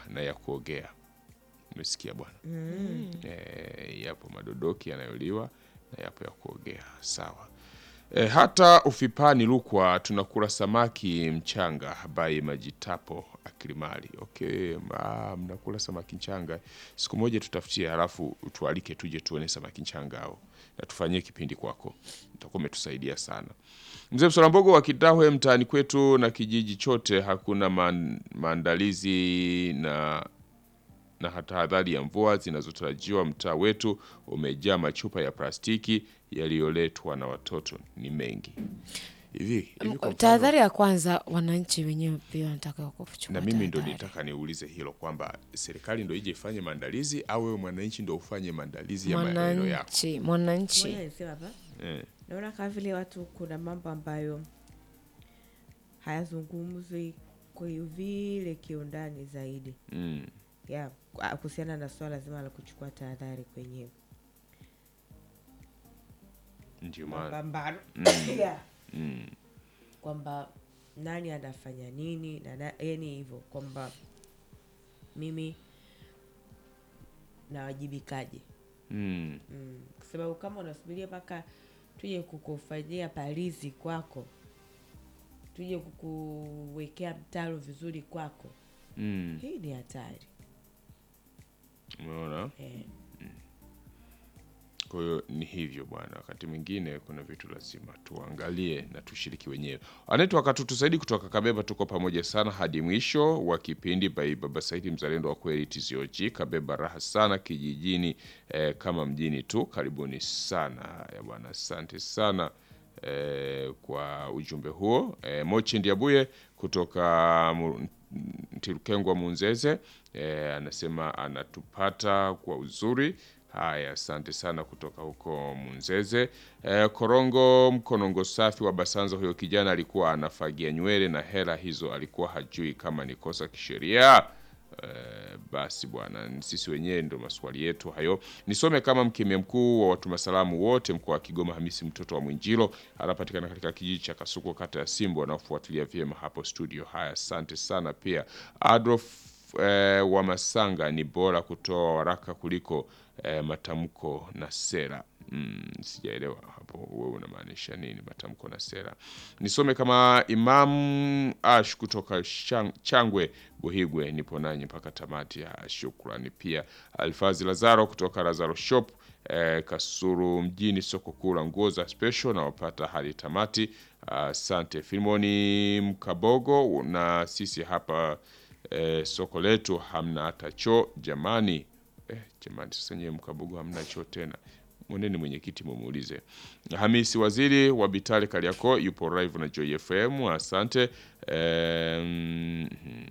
na ya kuogea. Umesikia bwana? E, yapo madodoki yanayoliwa na yapo ya kuogea. Sawa. E, hata ufipani Rukwa tunakula samaki mchanga by Majitapo Akilimali. Okay, ah, mnakula samaki mchanga. Siku moja tutafutie, halafu tualike tuje tuone samaki mchanga hao na tufanyie kipindi kwako, utakuwa umetusaidia sana. Mzee Msolambogo wa Kidahwe, mtaani kwetu na kijiji chote hakuna man, maandalizi na na tahadhari ya mvua zinazotarajiwa. Mtaa wetu umejaa machupa ya plastiki yaliyoletwa na watoto ni mengi hivi hivi. kwa mfano- Tahadhari ya kwanza, wananchi wenyewe pia wanataka kuchukua na mimi ndo tahadhari. nitaka niulize hilo kwamba serikali ndo ije ifanye maandalizi au wewe mwananchi ndo ufanye maandalizi ya maeneo yako? Mwananchi, Ngoja mwananchi niseme hapa Eh, naona kama vile watu kuna mambo ambayo hayazungumzwi kwa vile kiundani zaidi mm, ya kwa- kuhusiana na swala zima la kuchukua tahadhari kwenye ndio maana mapambano Ya. kwamba nani anafanya nini na na- yani hivyo kwamba mimi nawajibikaje mm, mm. kwa sababu kama unasubiria mpaka tuje kukufanyia palizi kwako tuje kukuwekea mtaro vizuri kwako mm, hii ni hatari umeona eh. Kwa hiyo ni hivyo bwana, wakati mwingine kuna vitu lazima tuangalie na tushiriki wenyewe. Anaitwa Katutu Saidi kutoka Kabeba, tuko pamoja sana hadi mwisho wa kipindi. Bai Baba Saidi, mzalendo wa kweli, TCOG Kabeba, raha sana kijijini eh, kama mjini tu. Karibuni sana haya bwana, asante sana eh, kwa ujumbe huo. Eh, Mochi Ndiabuye kutoka Mu- Ntirukengwa Munzeze eh, anasema anatupata kwa uzuri. Haya, asante sana kutoka huko Munzeze. Eh, Korongo Mkonongo safi wa Basanza, huyo kijana alikuwa anafagia nywele na hela hizo alikuwa hajui kama ni kosa kisheria. Eh, basi bwana, sisi wenyewe ndo maswali yetu hayo. Nisome kama mkemia mkuu wa watuma salamu wote mkoa wa Kigoma, Hamisi mtoto wa Mwinjilo, anapatikana katika kijiji cha Kasuku, kata ya Simbo, wanaofuatilia vyema hapo studio. Haya, asante sana pia Adolf eh, wa Masanga, ni bora kutoa waraka kuliko eh, matamko na sera. Mm, sijaelewa hapo wewe unamaanisha nini matamko na sera. Nisome kama Imam Ash kutoka Shang- Changwe Buhigwe, nipo nanyi mpaka tamati. Ya shukrani pia Alfazi Lazaro kutoka Lazaro Shop eh, Kasuru mjini, soko kuu la nguo za special na wapata hadi tamati. Asante Filmoni Mkabogo, na sisi hapa eh, soko letu hamna hata choo jamani. Eh, jamani, sasa nyewe Mkabogo hamna choo tena mwendeni mwenyekiti mumuulize. Hamisi Waziri wa Bitali Kariako yupo live na Joy FM, asante. Em,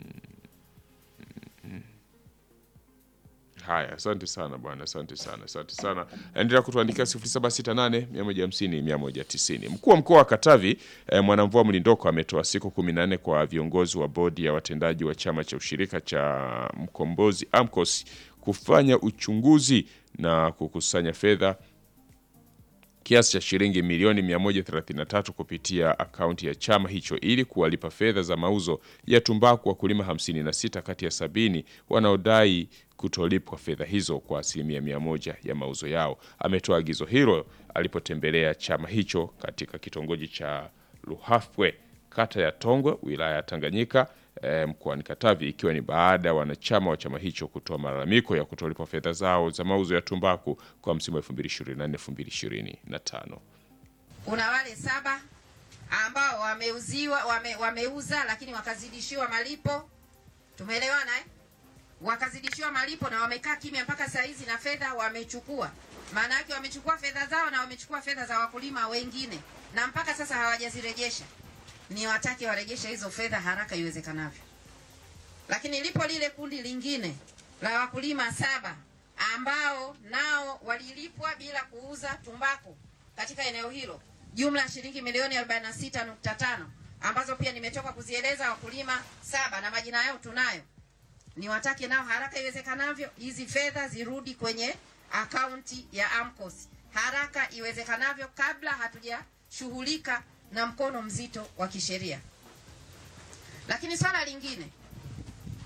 Haya, asante sana bwana, asante sana, asante sana. Endelea kutuandikia 0768 150 190. Mkuu wa mkoa wa Katavi eh, Mwanamvua Mlindoko ametoa siku 14 kwa viongozi wa bodi ya watendaji wa chama cha ushirika cha Mkombozi AMCOS kufanya uchunguzi na kukusanya fedha kiasi cha shilingi milioni 133 kupitia akaunti ya chama hicho ili kuwalipa fedha za mauzo ya tumbaku wakulima 56 kati ya sabini wanaodai kutolipwa fedha hizo kwa asilimia mia moja ya mauzo yao. Ametoa agizo hilo alipotembelea chama hicho katika kitongoji cha Luhafwe kata ya Tongwe wilaya ya Tanganyika eh, mkoani Katavi ikiwa ni baada ya wanachama wa chama hicho kutoa malalamiko ya kutolipwa fedha zao za mauzo ya tumbaku kwa msimu wa 2024 2025. kuna wale saba ambao wameuziwa wame, wameuza lakini wakazidishiwa malipo tumeelewana eh? wakazidishiwa malipo na wamekaa kimya mpaka saa hizi na fedha wamechukua maana yake wamechukua fedha zao na wamechukua fedha za wakulima wengine na mpaka sasa hawajazirejesha ni watake warejeshe hizo fedha haraka iwezekanavyo lakini lipo lile kundi lingine la wakulima saba ambao nao walilipwa bila kuuza tumbaku katika eneo hilo jumla ya shilingi milioni 46.5 ambazo pia nimetoka kuzieleza wakulima saba na majina yao tunayo niwatake nao haraka iwezekanavyo hizi fedha zirudi kwenye akaunti ya AMCOS haraka iwezekanavyo kabla hatujashughulika na mkono mzito wa kisheria. Lakini swala lingine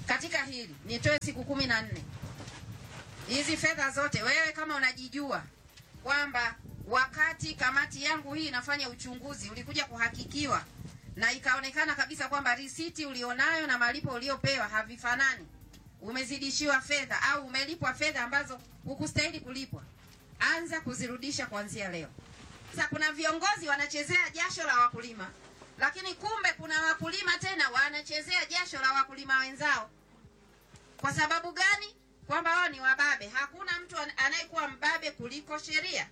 katika hili nitoe siku kumi na nne hizi fedha zote, wewe kama unajijua kwamba wakati kamati yangu hii inafanya uchunguzi ulikuja kuhakikiwa na ikaonekana kabisa kwamba risiti ulionayo na malipo uliopewa havifanani, umezidishiwa fedha au umelipwa fedha ambazo hukustahili kulipwa, anza kuzirudisha kuanzia leo. Sasa kuna viongozi wanachezea jasho la wakulima, lakini kumbe kuna wakulima tena wanachezea jasho la wakulima wenzao. Kwa sababu gani? Kwamba wao ni wababe. Hakuna mtu an- anayekuwa mbabe kuliko sheria.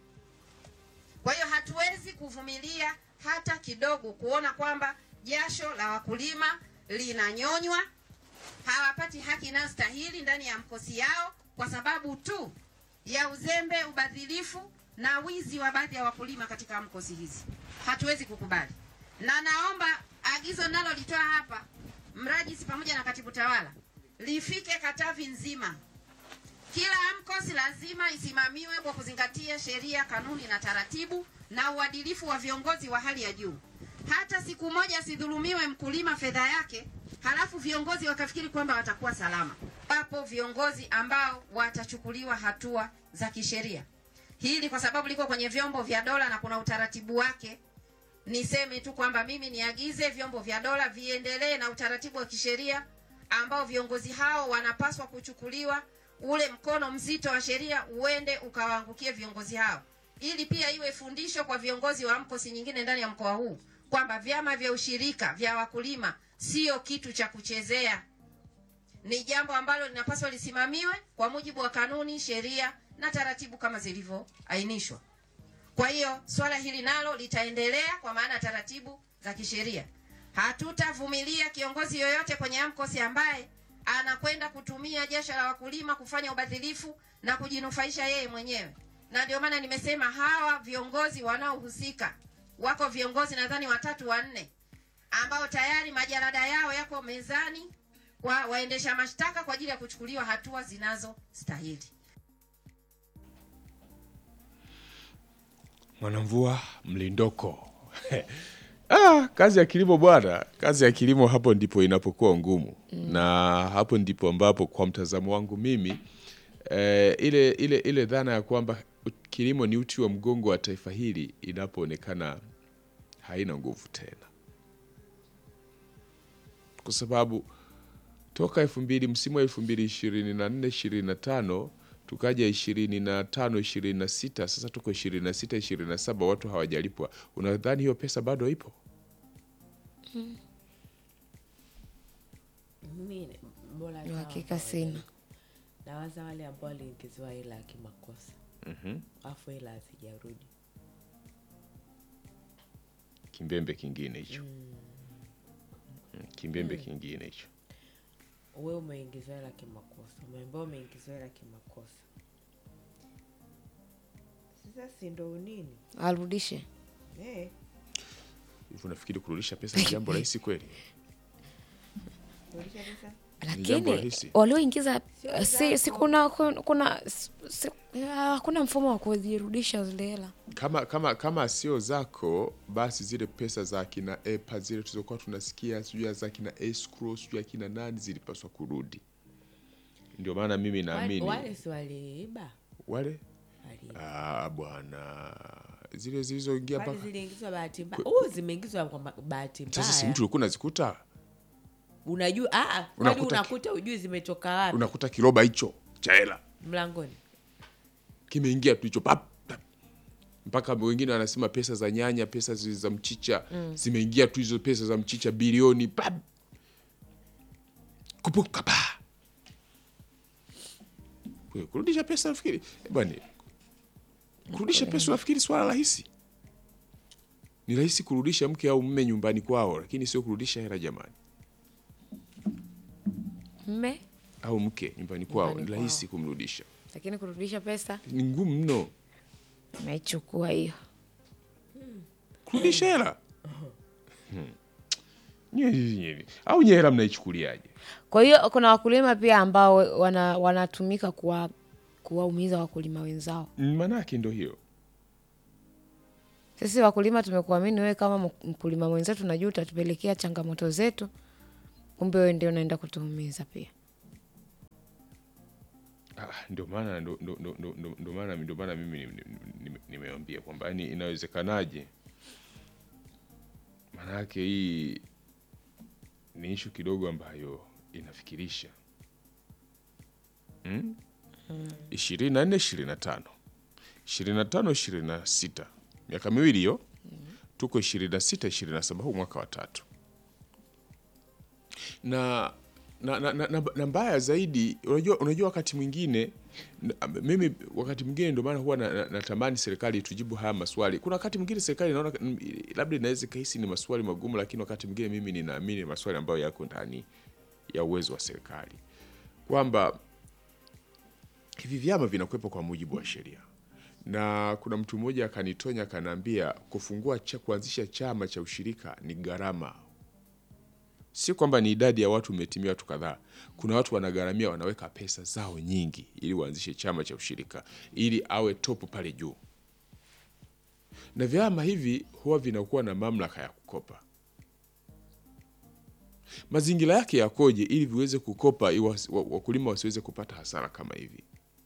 Kwa hiyo hatuwezi kuvumilia hata kidogo kuona kwamba jasho la wakulima linanyonywa, hawapati haki inayostahili ndani ya mkosi yao kwa sababu tu ya uzembe, ubadhilifu na wizi wa baadhi ya wakulima katika mkosi hizi. Hatuwezi kukubali, na naomba agizo nalolitoa hapa, mrajisi pamoja na katibu tawala, lifike Katavi nzima. Kila AMCOS lazima isimamiwe kwa kuzingatia sheria, kanuni na taratibu na uadilifu wa viongozi wa hali ya juu. Hata siku moja asidhulumiwe mkulima fedha yake, halafu viongozi wakafikiri kwamba watakuwa salama. Wapo viongozi ambao watachukuliwa hatua za kisheria. Hili kwa sababu liko kwenye vyombo vya dola na kuna utaratibu wake. Niseme tu kwamba mimi niagize vyombo vya dola viendelee na utaratibu wa kisheria ambao viongozi hao wanapaswa kuchukuliwa, ule mkono mzito wa sheria uende ukawaangukie viongozi hao, ili pia iwe fundisho kwa viongozi wa AMCOS nyingine ndani ya mkoa huu kwamba vyama vya ushirika vya wakulima sio kitu cha kuchezea, ni jambo ambalo linapaswa lisimamiwe kwa mujibu wa kanuni, sheria na taratibu kama zilivyoainishwa. Kwa hiyo swala hili nalo litaendelea kwa maana ya taratibu za kisheria. Hatutavumilia kiongozi yoyote kwenye AMCOS ambaye anakwenda kutumia jasho la wakulima kufanya ubadhilifu na kujinufaisha yeye mwenyewe. Na ndio maana nimesema hawa viongozi wanaohusika, wako viongozi nadhani watatu wanne, ambao tayari majarada yao yako mezani kwa waendesha mashtaka kwa ajili ya kuchukuliwa hatua zinazostahili. Mwanamvua mlindoko. Ah, kazi ya kilimo bwana, kazi ya kilimo hapo ndipo inapokuwa ngumu na hapo ndipo ambapo kwa mtazamo wangu mimi eh, ile ile ile dhana ya kwamba kilimo ni uti wa mgongo wa taifa hili inapoonekana haina nguvu tena, kwa sababu toka elfu mbili msimu wa elfu mbili ishirini na nne ishirini na tano tukaja ishirini na tano ishirini na sita sasa tuko ishirini na sita ishirini na saba watu hawajalipwa. Unadhani hiyo pesa bado ipo? Mimi bora Ni sawa uhakika kwa sina. wale- Nawaza wale ambao waliingiziwa hela ya kimakosa afu hela hazijarudi. Kimbembe kingine hicho Mm, kimbembe kingine hicho. We umeingiziwa hela kimakosa, umeambiwa umeingiziwa hela kimakosa. Sasa si ndo nini arudishe eh? Hivi unafikiri kurudisha pesa ni jambo rahisi kweli? Rudisha pesa jambo lakini rahisi. walioingiza Sio si, si zako. kuna kuna si- hakuna mfumo wa kuzirudisha zile hela Kama kama kama sio zako, basi zile pesa za akina EPA zile tulizokuwa tunasikia sijui za akina escrow sijui akina nani zilipaswa kurudi. Ndio maana mimi wale, naamini wale si waliiba wale waliiba. ah, bwana zile zilizoingia Kwani mpaka ziliingizwa bahati mbaya? Oh, zimeingizwa kwa ma- bahati sasa, si mbaya. mtu ulikuwa unazikuta Unajua ah, ah, kwani Unakuta ki- unakuta ujui zimetoka wapi unakuta kiroba hicho cha hela mlangoni. kimeingia tu hicho pap pap. mpaka wengine wanasema pesa za nyanya, pesa zi- za mchicha zimeingia tu hizo pesa za mchicha bilioni pap kupuka pa Kwe- kurudisha pesa nafikiri eh, bwana, kurudisha pesa nafikiri swala rahisi. Ni rahisi kurudisha mke au mme nyumbani kwao, lakini sio kurudisha hela jamani, mme au mke nyumbani kwao. Nyumbani Ni rahisi kumrudisha, lakini kurudisha pesa ni ngumu mno naichukua hiyo kurudisha hela Hmm. Nye- nye- nye- au nye hela mnaichukuliaje? kwa hiyo kuna wakulima pia ambao wana, wanatumika kuwa kuwaumiza wakulima wenzao Mm, Maanake ndo hiyo sisi wakulima tumekuamini wewe kama mk- mkulima mwenzetu najua utatupelekea changamoto zetu kumbe wewe ndio unaenda kutuumiza pia. Ah, ndio maana ndo- ndo- ndo- ndo- ndo- ndo maana ndio maana mimi ni- ni- ni- nimeambia kwamba yani inawezekanaje maanake hii ni ishu kidogo ambayo inafikirisha mm? ishirini na nne ishirini na tano ishirini na tano ishirini na sita miaka miwili hiyo tuko ishirini na sita ishirini na saba huu mwaka wa tatu na na, na, na, na, na mbaya zaidi unajua, unajua wakati mwingine na- mimi wakati mwingine ndio maana huwa na- na- natamani serikali tujibu haya maswali. Kuna wakati mwingine serikali naona mm, labda inaweza ikahisi ni maswali magumu, lakini wakati mwingine mimi ninaamini ni maswali ambayo yako ndani ya uwezo wa serikali, kwamba hivi vyama vinakuwepo kwa mujibu wa sheria na kuna mtu mmoja akanitonya akaniambia kufungua cha, kuanzisha chama cha ushirika ni gharama si kwamba ni idadi ya watu imetimia watu kadhaa. Kuna watu wanagharamia, wanaweka pesa zao nyingi ili waanzishe chama cha ushirika ili awe topu pale juu, na vyama hivi huwa vinakuwa na mamlaka ya kukopa. Mazingira yake yakoje ili viweze kukopa, ili wasi- wa- wakulima wasiweze kupata hasara kama hivi?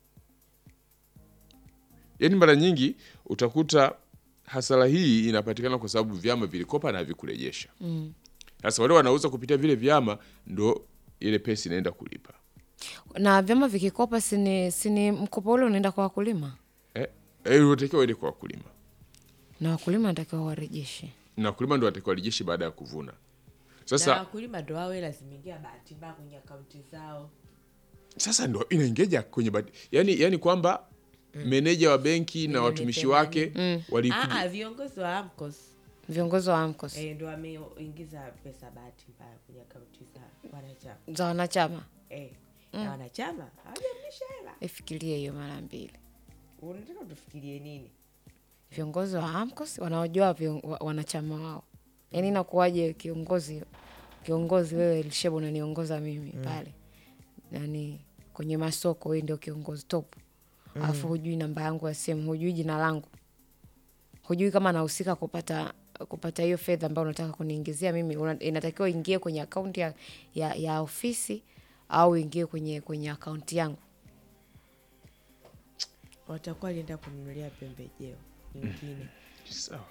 Yaani mara nyingi utakuta hasara hii inapatikana kwa sababu vyama vilikopa na havikurejesha. Sasa wale wanauza kupitia vile vyama ndo ile pesa inaenda kulipa. Na vyama vikikopa, sini sini mkopo ule unaenda kwa wakulima, Eh, eh, unatakiwa uende kwa wakulima. na wakulima wanatakiwa warejeshe. Na wakulima ndo watakiwa warejeshe baada ya kuvuna. na Sasa wakulima ndo wawe lazimigia bahati mbaya kwenye akaunti zao sasa ndo inaingeja kwenye badi. Yani, yani kwamba meneja wa benki na Milioni watumishi wake themanini. walikuja Ah, ah, viongozi wa AMCOS Viongozi wa AMCOS eh, ndo wameingiza pesa bahati mbaya kwenye akaunti za wanachama za wanachama, eh, na wanachama hawajarudisha hela. ifikirie hiyo mara mbili. Unataka tufikirie nini? Viongozi wa AMCOS wanaojua vion, wa, wanachama wao, yaani inakuwaje kiongozi kiongozi wewe Elisheba unaniongoza mimi pale nani kwenye masoko, wewe ndio kiongozi top, alafu hujui namba yangu ya simu, hujui jina langu, hujui kama nahusika kupata kupata hiyo fedha ambayo unataka kuniingizia mimi. Una, inatakiwa ingie kwenye akaunti ya, ya, ya ofisi au ingie kwenye kwenye akaunti yangu. Watakuwa alienda kununulia pembejeo nyingine. sawa.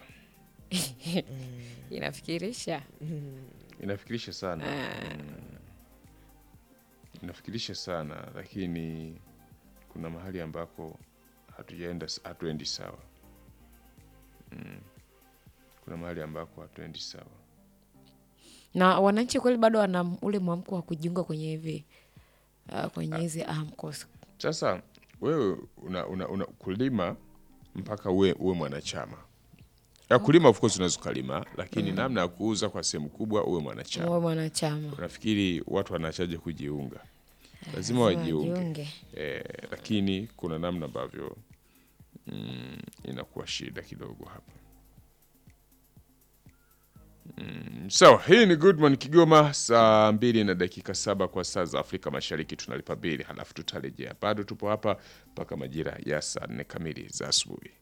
Inafikirisha Inafikirisha sana. Mm. Inafikirisha sana lakini kuna mahali ambako hatujaenda hatuendi sawa. Mm. Kuna mahali ambako hatuendi sawa. na wananchi kweli bado wana ule mwamko wa kujiunga kwenye hivi uh, kwenye hizi AMCOS. Sasa wewe una, una, una kulima mpaka uwe, uwe mwanachama ya kulima of course unaweza ukalima, lakini namna ya kuuza kwa sehemu kubwa uwe mwanachama. Uwe mwanachama Unafikiri watu wanachaje kujiunga? Lazima Lazima wajiunge wajiunge. eh, lakini kuna namna ambavyo mm, inakuwa shida kidogo hapa. Mm, sawa hii ni Goodman Kigoma, saa mbili na dakika saba kwa saa za Afrika Mashariki. Tunalipa bili halafu tutarejea. Bado tupo hapa mpaka majira ya saa nne kamili za asubuhi.